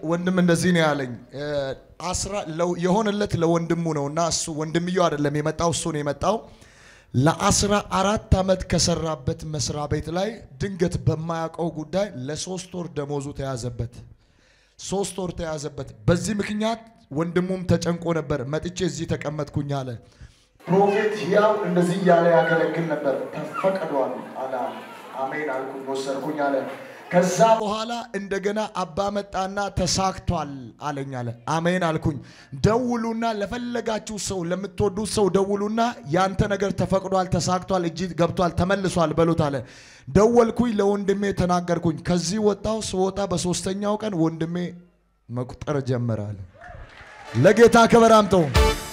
ወንድም እንደዚህ ነው ያለኝ። አስራ የሆነለት ለወንድሙ ነው እና እሱ ወንድምየው አይደለም የመጣው እሱ ነው የመጣው። ለአስራ አራት ዓመት ከሰራበት መስሪያ ቤት ላይ ድንገት በማያውቀው ጉዳይ ለሶስት ወር ደሞዙ ተያዘበት። ሶስት ወር ተያዘበት። በዚህ ምክንያት ወንድሙም ተጨንቆ ነበር። መጥቼ እዚህ ተቀመጥኩኝ አለ። ፕሮፌት ያው እንደዚህ እያለ ያገለግል ነበር። ተፈቅዷል አለ። አሜን አልኩኝ፣ ወሰድኩኝ አለ። ከዛ በኋላ እንደገና አባ መጣና ተሳክቷል አለኝ አለ። አሜን አልኩኝ። ደውሉና ለፈለጋችሁ ሰው ለምትወዱት ሰው ደውሉና ያንተ ነገር ተፈቅዷል፣ ተሳክቷል፣ እጅ ገብቷል፣ ተመልሷል በሉት አለ። ደወልኩኝ፣ ለወንድሜ ተናገርኩኝ። ከዚህ ወጣው ስወጣ በሶስተኛው ቀን ወንድሜ መቁጠር ጀመረ አለ። ለጌታ ክብር አምጠው።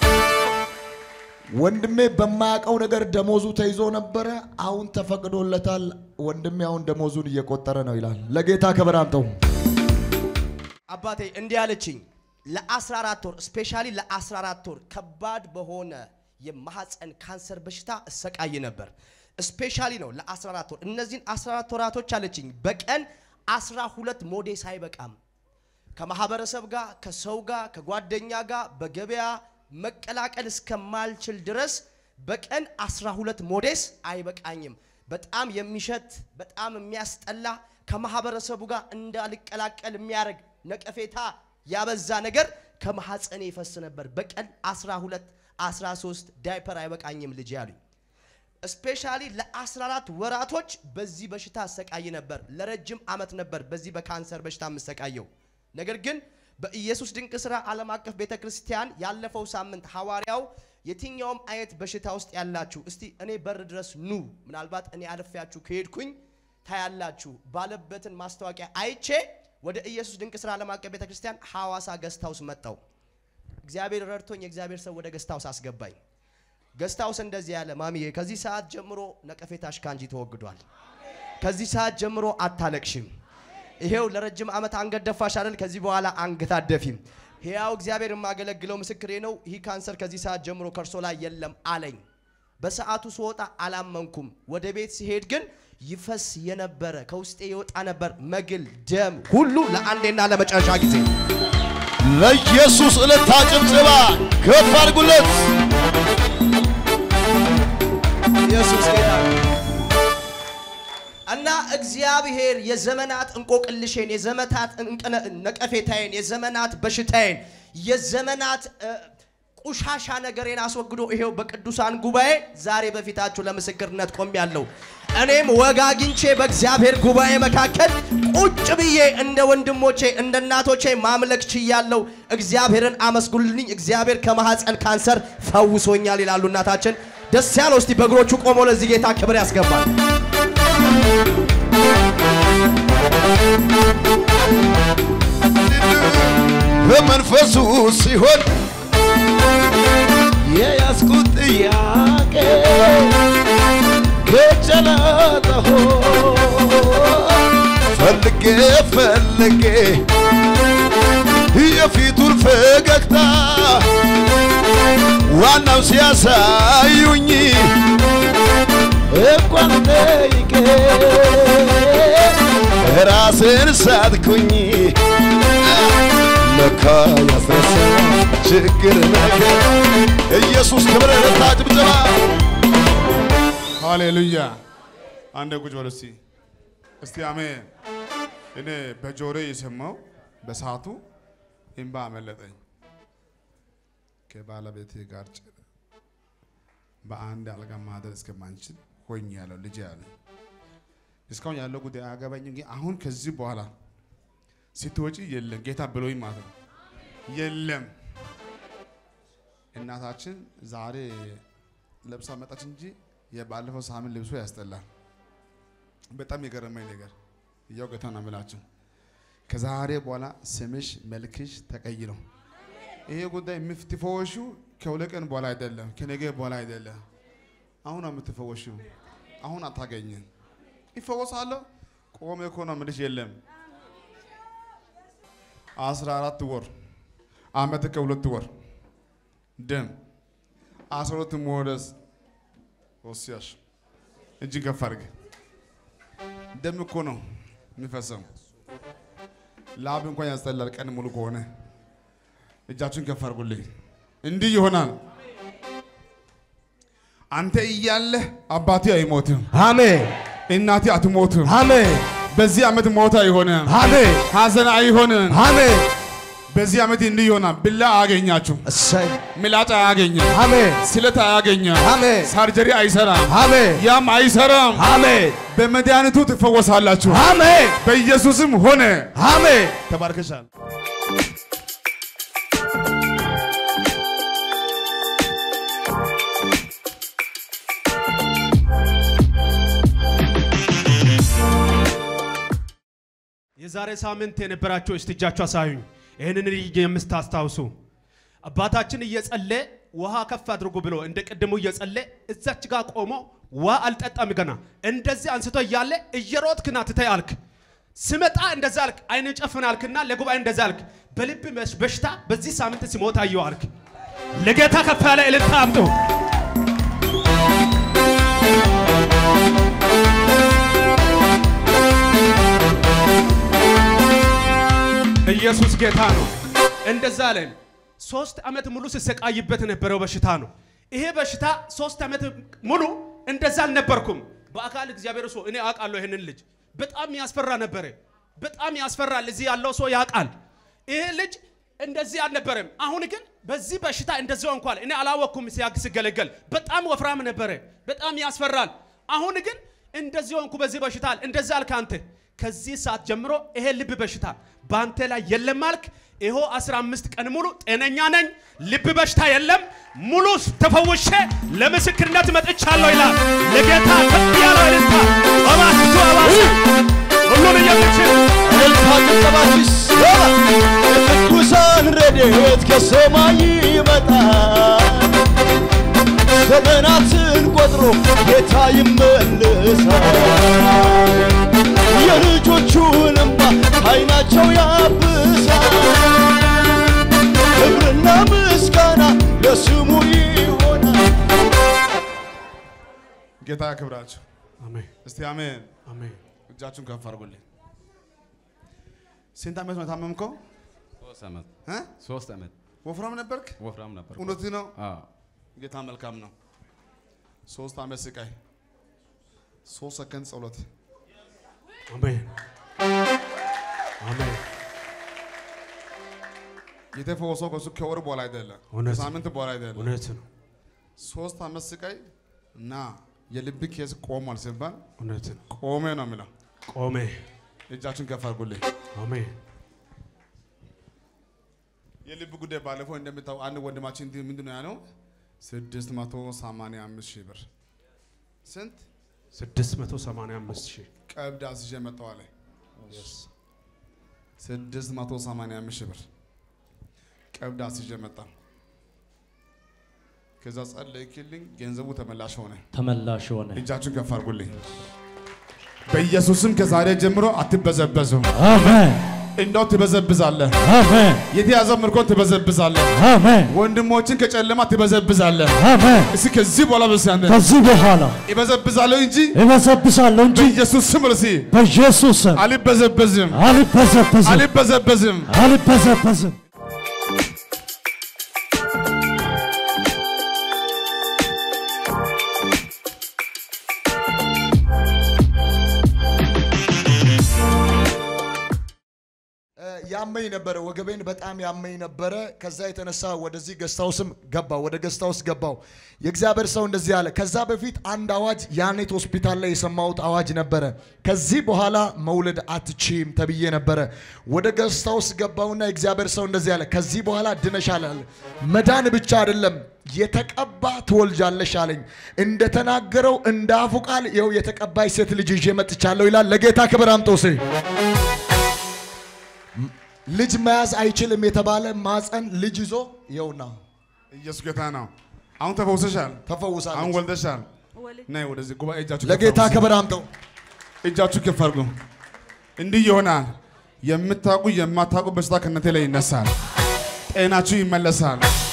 ወንድሜ በማያውቀው ነገር ደሞዙ ተይዞ ነበረ። አሁን ተፈቅዶለታል። ወንድሜ አሁን ደሞዙን እየቆጠረ ነው ይላል። ለጌታ ክብር አምጠው። አባቴ እንዲህ አለችኝ። ለ14 ወር ስፔሻሊ ለ14 ወር ከባድ በሆነ የማህፀን ካንሰር በሽታ እሰቃይ ነበር። ስፔሻሊ ነው ለ14 ወር። እነዚህን 14 ወራቶች አለችኝ በቀን 12 ሞዴስ አይበቃም። ከማህበረሰብ ጋር፣ ከሰው ጋር፣ ከጓደኛ ጋር በገበያ መቀላቀል እስከማልችል ድረስ በቀን 12 ሞዴስ አይበቃኝም። በጣም የሚሸት በጣም የሚያስጠላ ከማህበረሰቡ ጋር እንዳልቀላቀል የሚያደርግ ነቀፌታ ያበዛ ነገር ከማህፀኔ ይፈስ ነበር። በቀን 12 13 ዳይፐር አይበቃኝም ልጅ ያሉኝ። ስፔሻሊ ለ14 ወራቶች በዚህ በሽታ አሰቃይ ነበር። ለረጅም ዓመት ነበር በዚህ በካንሰር በሽታ የምሰቃየው። ነገር ግን በኢየሱስ ድንቅ ሥራ ዓለም አቀፍ ቤተ ክርስቲያን ያለፈው ሳምንት ሐዋርያው የትኛውም አይነት በሽታ ውስጥ ያላችሁ እስቲ እኔ በር ድረስ ኑ፣ ምናልባት እኔ አልፌያችሁ ከሄድኩኝ ታያላችሁ ባለበትን ማስታወቂያ አይቼ ወደ ኢየሱስ ድንቅ ሥራ ዓለም አቀፍ ቤተ ክርስቲያን ሐዋሳ ገስታውስ መጣው። እግዚአብሔር ረድቶኝ የእግዚአብሔር ሰው ወደ ገስታውስ አስገባኝ። ገስታውስ እንደዚህ ያለ ማሚዬ፣ ከዚህ ሰዓት ጀምሮ ነቀፌታሽ ካንቺ ተወግዷል። ከዚህ ሰዓት ጀምሮ አታለቅሽም። ይሄው ለረጅም ዓመት አንገት ደፋሽ አይደል? ከዚህ በኋላ አንገት አደፊም። ሕያው እግዚአብሔር የማገለግለው ምስክሬ ነው። ይህ ካንሰር ከዚህ ሰዓት ጀምሮ ከእርሶ ላይ የለም አለኝ። በሰዓቱ ስወጣ አላመንኩም። ወደ ቤት ሲሄድ ግን ይፈስ የነበረ ከውስጤ የወጣ ነበር መግል፣ ደም ሁሉ ለአንዴና ለመጨረሻ ጊዜ ለኢየሱስ ዕለታ ጭብጨባ ከፍ አድርጉለት። ኢየሱስ ጌታ ነው። እና እግዚአብሔር የዘመናት እንቆቅልሼን የዘመናት እንቅነ- ነቀፌታዬን የዘመናት በሽታዬን የዘመናት እ፣ ቁሻሻ ነገሬን አስወግዶ ይሄው በቅዱሳን ጉባኤ ዛሬ በፊታችሁ ለምስክርነት ቆሜያለሁ። እኔም ወግ አግኝቼ በእግዚአብሔር ጉባኤ መካከል ቁጭ ብዬ እንደ ወንድሞቼ እንደ እናቶቼ ማምለክ ችያለሁ። እግዚአብሔርን አመስግኑልኝ። እግዚአብሔር ከማህፀን ካንሰር ፈውሶኛል ይላሉ እናታችን። ደስ ያለው እስቲ በእግሮቹ ቆሞ ለዚህ ጌታ ክብር ያስገባል። በመንፈሱ ሲሆን የያዝኩት ጥያቄ ከጨለጠሆ ፈልጌ ፈልጌ የፊቱን ፈገግታ ዋናው ሲያሳዩኝ እንኳን ጠይቄ ራስን ሳትኩኝ ለካ ያስረሳ ችግር ነገር ኢየሱስ ክብር ለታ ጭብጨባ ሃሌሉያ። አንድ ቁጭ በሉ እስቲ እስቲ አሜን። እኔ በጆሮ የሰማው በሰዓቱ እምባ አመለጠኝ። ከባለቤቴ ጋር ጭ- በአንድ አልጋ ማደር እስከማንችል ሆኝ ያለው ልጅ ያለ እስካሁን ያለው ጉዳይ አያገባኝም። ግን አሁን ከዚህ በኋላ ስትወጪ የለም ጌታ ብሎኝ ማለት ነው የለም እናታችን ዛሬ ለብሳ መጣች እንጂ የባለፈው ሳምንት ልብሶ ያስጠላል። በጣም የገረመኝ ነገር እያው ጌታ ነው የምላችሁ ከዛሬ በኋላ ስምሽ መልክሽ ተቀይሮ ይሄ ጉዳይ የምትፈወሹ ከሁለት ቀን በኋላ አይደለም፣ ከነገ በኋላ አይደለም። አሁን ነው የምትፈወሹ። አሁን አታገኝም። ይፈወሳለሁ። ቆሜ እኮ ነው የምልሽ የለም አስራ አራት ወር አመት ከሁለት ወር ደም አስራ ሁለት ሞደስ ወስያሽ እጅ ከፍ አድርግ። ደም እኮ ነው የሚፈሰው። ላብ እንኳን ያስጠላል ቀን ሙሉ ከሆነ። እጃችሁን ከፍ አድርጉልኝ። እንዲህ ይሆናል። አንተ እያለህ አባቴ አይሞትም፣ አሜን እናቴ አትሞትም። አሜን በዚህ ዓመት ሞት አይሆንም፣ አሜን ሐዘን አይሆንም። አሜን በዚህ ዓመት እንዲህ ይሆናል። ብላ አያገኛችሁም፣ እሰይ ምላጭ አያገኝም፣ አሜን ስለት አያገኝም፣ አሜን ሳርጀሪ አይሰራም፣ አሜን ያም አይሰራም። አሜን በመድኃኒቱ ትፈወሳላችሁ። አሜን በኢየሱስም ሆነ። አሜን ተባርከሻል። የዛሬ ሳምንት የነበራችሁ እስቲ እጃችሁ አሳዩኝ። ይህንን ልጅ የምታስታውሱ አባታችን እየጸለ ውሃ ከፍ አድርጉ ብሎ እንደ ቅድሙ እየጸለ እዛች ጋር ቆሞ ውሃ አልጠጣም ገና እንደዚህ አንስቶ እያለ እየሮጥክ ና ትተይ አልክ። ስመጣ እንደዛ አልክ። አይን ጨፍን አልክና ለጉባኤ እንደዛ አልክ። በልብ በሽ- በሽታ በዚህ ሳምንት ሲሞት አየው አልክ። ለጌታ ከፍ ያለ እልልታ አምጡ። ኢየሱስ ጌታ ነው። እንደዛ አለን። ሶስት ዓመት ሙሉ ሲሰቃይበት የነበረው በሽታ ነው። ይሄ በሽታ ሶስት ዓመት ሙሉ እንደዛ አልነበርኩም። በአካል እግዚአብሔር ሰው እኔ አውቃለሁ። ይህንን ልጅ በጣም ያስፈራ ነበረ። በጣም ያስፈራል። እዚህ ያለው ሰው ያውቃል። ይሄ ልጅ እንደዚህ አልነበረም። አሁን ግን በዚህ በሽታ እንደዚህ እንኳን እኔ አላወቅኩም። ሲያግ ሲገለገል በጣም ወፍራም ነበረ። በጣም ያስፈራል። አሁን ግን እንደዚህ ሆንኩ። በዚህ በሽታ አለ እንደዚህ አልክ አንተ። ከዚህ ሰዓት ጀምሮ ይሄ ልብ በሽታ በአንተ ላይ የለም አልክ። ይኸው 15 ቀን ሙሉ ጤነኛ ነኝ፣ ልብ በሽታ የለም፣ ሙሉ ተፈውሼ ለምስክርነት መጥቻለሁ ይላል። ለጌታ ከፍ ያለው እልልታ እባክቱ አባሳ ሁሉን የምችል እልልታ ጭብጨባችሁ ይሰማ። የቅዱሳን ረድኤት ከሰማይ ይመጣል። ዘመናትን ቆጥሮ ጌታ ይመልሳል። የልጆቹን እንባ አይናቸው ያብሳል። ክብርና ምስጋና ለስሙ ይሆናል። ጌታ ያክብራችሁ። አሜን እስቲ አሜን። አሜን። እጃችሁን ከፍ አድርጉልኝ። ስንት ዓመት ነው የታመምከው? ሶስት ዓመት እ? ሶስት ዓመት ወፍራም ነበርክ? ወፍራም ነበር። እውነት ነው። አዎ ጌታ መልካም ነው። ሶስት ዓመት ስቃይ፣ ሶስት ሰከንድ ጸሎት። አሜን አሜን። የተፈወሰው ከሱ ከወር በኋላ አይደለም፣ እውነት ነው። ከሳምንት በኋላ አይደለም። እውነት ነው ሶስት ዓመት ስቃይ እና የልብ ኬዝ ቆሟል ሲባል እውነት ነው። ቆሜ ነው የሚለው። ቆሜ እጃችሁን ከፍ አድርጉልኝ። አሜን የልብ ጉዳይ ባለፈው እንደምታው አንድ ወንድማችን እንዲህ ምንድን ነው ያለው? ስድስት መቶ ሰማንያ አምስት ሺህ ብር ስንት 685 ሺህ ቀብድ አስይዤ መጣሁ አለ። ስድስት መቶ ሰማንያ አምስት ሺህ ብር ቀብድ አስይዤ መጣሁ። ከዛ ጸለይክልኝ፣ ገንዘቡ ተመላሽ ሆነ። ተመላሽ ሆነ። እጃችሁን ከፍ አድርጉልኝ። በኢየሱስም ከዛሬ ጀምሮ አትበዘበዙ። አሜን እንደው ትበዘብዛለህ። አሜን የተያዘ ምርኮን ትበዘብዛለህ። አሜን ወንድሞችን ከጨለማ ትበዘብዛለህ። አሜን። እስኪ ከዚህ በኋላ በስ ያንተ ከዚህ በኋላ ይበዘብዛለሁ እንጂ እበዘብዛለሁ እንጂ በኢየሱስ ስም ርሲ በኢየሱስ ስም አልበዘበዝም አልበዘበዝም አልበዘበዝም። አልበዘበዝም። እ፣ ያመኝ ነበረ፣ ወገቤን በጣም ያመኝ ነበረ። ከዛ የተነሳ ወደዚህ ገስታውስም ገባው፣ ወደ ገስታውስ ገባው። የእግዚአብሔር ሰው እንደዚህ አለ። ከዛ በፊት አንድ አዋጅ ያኔት ሆስፒታል ላይ የሰማሁት አዋጅ ነበረ። ከዚህ በኋላ መውለድ አትችም ተብዬ ነበረ። ወደ ገስታውስ ገባውና የእግዚአብሔር ሰው እንደዚህ አለ። ከዚህ በኋላ ድነሻል አለ። መዳን ብቻ አይደለም የተቀባ ትወልጃለሽ አለኝ። እንደተናገረው እንደ አፉ ቃል ይኸው የተቀባይ ሴት ልጅ ይዤ መጥቻለሁ ይላል። ለጌታ ክብር አምጦሴ ልጅ መያዝ አይችልም የተባለ ማፀን ልጅ ይዞ ይኸውና ኢየሱስ ጌታ ነው። አሁን ተፈውሰሻል። አሁን ተፈውሳለች። ወልደሻል። ነይ ወደዚህ ጉባኤ እጃችሁ ከፍ ለጌታ አድርጉ። ክብር አምጠው። እጃችሁ ከፍ አድርጉ። እንዲህ ይሆናል። የምታውቁ የማታውቁ በሽታ ከእናንተ ላይ ይነሳል። ጤናችሁ ይመለሳል።